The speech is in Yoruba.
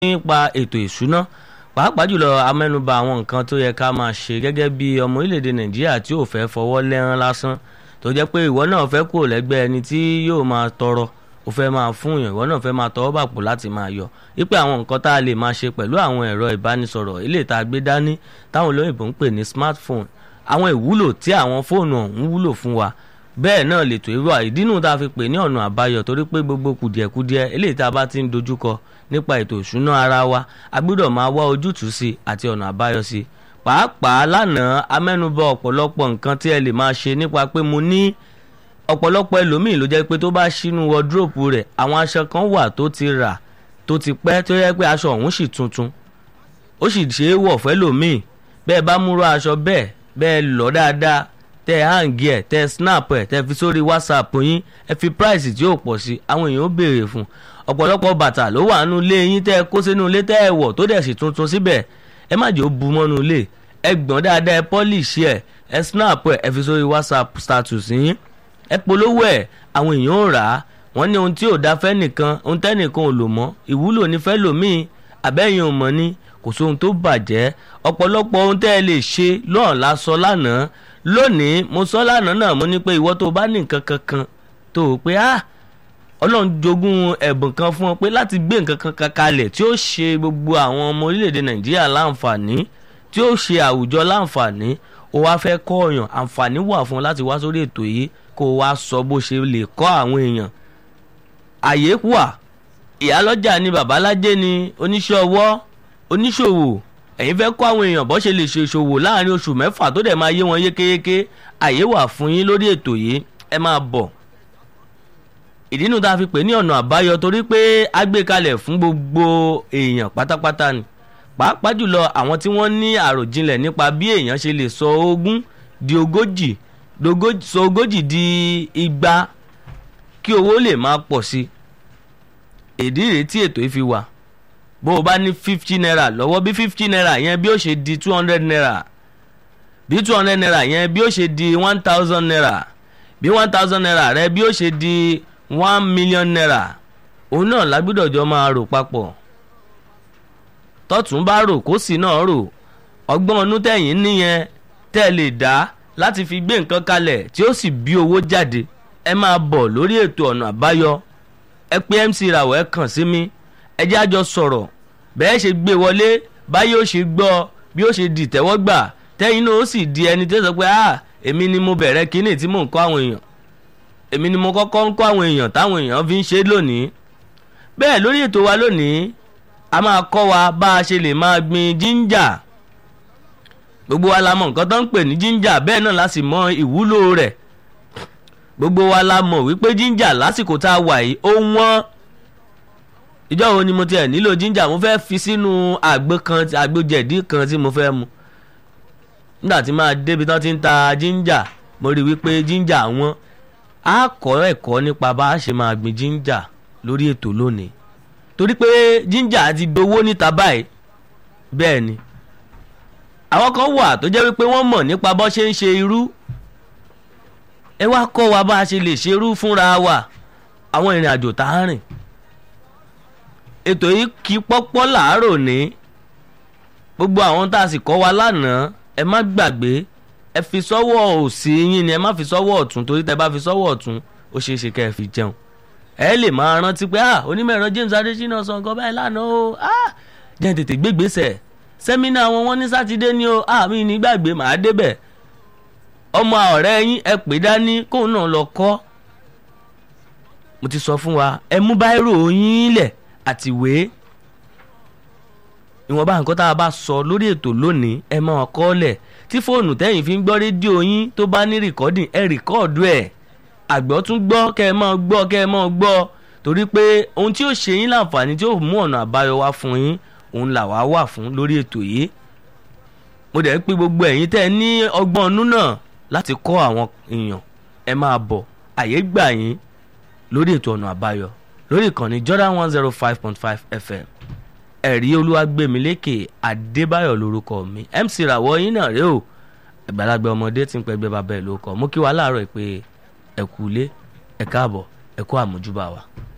nípa ètò ìṣúná pàápàá jùlọ amẹ́nubà àwọn nǹkan tó yẹ ká máa ṣe gẹ́gẹ́ bí ọmọ orílẹ̀-èdè nàìjíríà tí ò fẹ́ fọwọ́ lẹ́rán lásán tó jẹ́ pé ìwọ náà fẹ́ kúrò lẹ́gbẹ́ ẹni tí yóò máa tọrọ ó fẹ́ máa fún yàn ìwọ náà fẹ́ máa tọwọ́ bàpò láti máa yọ wípé àwọn nǹkan tá a lè máa ṣe pẹ̀lú àwọn ẹ̀rọ ìbánisọ̀rọ̀ eléyìí tá a gbé dání táwọn olóyìnbó ń pè ní smartphone àwọn ìwúlò tí àwọn fóònù ọ̀hún wúlò fún wa bẹ́ẹ̀ náà lètò irú àìdínú tá a fi pè ní ọ̀nà àbáyọ torí pé gbogbo kùdìẹ̀kudiẹ eléyìí tá a bá ti ń dojúkọ nípa ètò ìṣúná ara wa a gbọ́dọ̀ máa wá ojútùú sí àti ọ̀nà àbáyọ sí pàápàá lánàá amẹ́nubà ọ̀pọ̀lọpọ̀ nǹkan tí ẹ lè máa ṣe nípa pé mo ní ọ̀pọ̀lọpọ̀ ẹlòmíì ló jẹ́ pé tó bá ṣínú wọdúrópù rẹ̀ àwọn aṣọ kan wà tó ti rà tó ti pẹ́ tó yẹ pé aṣọ ọ̀hún sì tuntun ó sì ṣe é wọ̀ fẹ́lòmíì bẹ́ẹ̀ bá múrò aṣọ bẹ́ẹ̀ bẹ́ẹ̀ lọ dáadáa tẹ hangi ẹ tẹ snap ẹ tẹ fi sórí whatsapp yín ẹ fi price tí yóò pọ̀ sí àwọn èèyàn ó béèrè fún ọ̀pọ̀lọpọ̀ bàtà ló wà nínú ilé yín tẹ́ ẹ kó sínú ilé tẹ́ ẹ wọ̀ tó dẹ̀ sì tuntun síbẹ̀ ẹ má jẹ́ ó bu mọ́nú ilé ẹ gbọ́n dáadáa ẹ polish ẹ ẹ snap ẹ ẹ fi sórí whatsapp status yín ẹ polówó ẹ àwọn èèyàn ò rà á wọ́n ní ohun tí ò dá fẹ́ nìkan ohun tẹ́nìkan ò lò mọ́ ìwúlò ní fẹ́ lòmíì àbẹ́yìn ò mọ̀ ni kò sóhun tó bàjẹ́ ọ̀pọ̀lọpọ̀ ohun tẹ́ ẹ lè ṣe lọ́ọ̀ lásọ lánàá lónìí mo sọ lánàá náà mo ní pé ìwọ tó bá ní nǹkan kankan tó o pé ah ọlọ́run jogún ẹ̀bùn kan fún ọ pé láti gbé nǹkan kankan kalẹ̀ tí ó ṣe gbogbo àwọn ọmọ orílẹ̀-èdè nàìjíríà láǹfààní tí ó ṣe àwùjọ láǹfààní ó wá fẹ́ kọ́ ọ̀yàn àǹfààní wà fún ọ láti wá sórí ètò yìí kó o wá sọ bó ṣe lè kọ́ àwọn èèyàn àyè wà ìyálọ́jà ni babalájẹ́ ni oníṣẹ́ ọwọ́ oníṣòwò ẹ̀yin fẹ́ kọ́ àwọn èèyàn bó ṣe lè ṣe ìṣòwò láàrin oṣù mẹ́fà tó dẹ̀ máa yé wọn yékéyéké àyè wà fún yín lórí ètò yìí ẹ máa bọ̀ ìdínú tá a fi pè ní ọ̀nà àbáyọ torí pé a gbé kalẹ̀ fún gbogbo èèyàn pátápátá ni pàápàá jùlọ àwọn tí wọ́n ní àròjinlẹ̀ nípa bí èèyàn ṣe lè sọ ogún di ogójì sọ ogójì di igba kí owó lè máa pọ̀ sí ìdí rèé tí ètò yìí fi wà bó o bá ní fifty naira lọ́wọ́ bí fifty naira yẹn bí ó ṣe di two hundred naira bí two hundred naira yẹn bí ó ṣe di one thousand naira bí one thousand naira rẹ bí ó ṣe di one million naira òun náà lágbọ́dọ̀ jọ máa rò papọ̀ tọ́tún bá rò kó sì náà rò ọgbọ́n ọnú tẹ̀yìn níyẹn tẹ́ lè dá láti fi gbé nǹkan kalẹ̀ tí ó sì bí owó jáde ẹ máa bọ̀ lórí ètò ọ̀nà àbáyọ ẹ pé MC Rawọ ẹ kàn sí mi ẹ jẹ́ àjọ sọ̀rọ̀ bẹ́ẹ̀ ṣe gbé wọlé báyìí ó ṣe gbọ́ bí ó ṣe di ìtẹ́wọ́gbà tẹ́yìn náà ó sì di ẹni tó sọ pé ah èmi ni mo bẹ̀rẹ̀ kínní tí mò ń kọ́ àwọn èèyàn èmi ni mo kọ́kọ́ ń kọ́ àwọn èèyàn táwọn èèyàn fi ń ṣe lónìí bẹ́ẹ̀ lórí ètò wa lónìí a máa kọ́ wa bá a ṣe lè máa gbin jíńjà gbogbo wa la mọ̀ nǹkan tó ń pè ní jíńjà bẹ́ẹ̀ náà la sì mọ ìwúlò rẹ̀ gbogbo wa la mọ̀ wípé jíńjà lásìkò tá a wà yìí ó wọ́n ìjọ wo ni mo tiẹ̀ nílò jíńjà mo fẹ́ fi sínú àgbo kan àgbo jẹ̀dí kan tí mo fẹ́ mu nígbà tí máa débi tán ti ń ta jíńjà mo rí wípé jíńjà wọn á kọ́ ẹ̀kọ́ nípa bá a ṣe máa gbin jíńjà lórí ètò lónìí torí pé jíńjà ti dowó níta báyìí bẹ́ẹ̀ ni àwọn kan wà tó jẹ́ wípé wọ́n mọ̀ nípa bó ṣe ń ṣe irú ẹ wá kọ́ wa bá a ṣe lè ṣerú fúnra wa àwọn ìrìn àjò tá a rìn ètò yìí kí pọ́pọ́ làárọ̀ ní gbogbo àwọn tá a sì kọ́ wa lánàá ẹ má gbàgbé ẹ fi sọ́wọ́ òsì yín ni ẹ má fi sọ́wọ́ ọ̀tún torí tẹ bá fi sọ́wọ́ ọ̀tún ó ṣeé ṣe kẹ́ ẹ fi jẹun ẹ lè máa rántí pé ah onímọ̀ ẹ̀rọ James Adésínà sọ nǹkan báyìí lánàá o ah jẹ́ tètè gbégbèsè sẹ́mínà wọn wọ́n ní sátidé ni o ah mi ní gbàgbé màá débẹ̀ ọmọ ọ̀rẹ́ yín ẹ pè dání kóun náà lọ kọ́ mo ti sọ fún wa ẹ mú báírò yín lẹ̀ àtìwé ìwọ̀nba nǹkan tá a bá sọ lórí ètò lónìí ẹ máa kọ́ lẹ̀ tí fóònù tẹ́yìn fi ń gbọ́ rédíò yín tó bá ní rìkọ́dìn ẹ rìkọ́ọ̀dù ẹ̀ àgbọ̀ tún gbọ́ kẹ́ ẹ máa gbọ́ kẹ́ ẹ máa gbọ́ torí pé ohun tí ó ṣe yín láǹfààní tí ó mú ọ̀nà àbáyọ wá fún yín òun là wá wà fún lórí ètò yìí mo dẹ̀ ń pe gbogbo ẹ̀yin tẹ́ ẹ ní ọgbọ́n ọnú náà láti kọ́ àwọn èèyàn ẹ máa bọ̀ àyè gbà yín lórí ètò ọ̀nà àbáyọ lórí ìkànnì Jordan one zero five point five FM ẹ̀rí olúwàgbẹ̀mílékè adébáyọ̀ lórúkọ mi MC Rawọ yín náà rèé o àgbàlagbà ọmọdé tí ń pẹ́gbẹ́ bàbá ẹ̀ lórúkọ mú kí wàá láàárọ̀ pé ẹ kú ilé ẹ káàbọ̀ ẹ kú àmójúbà wa.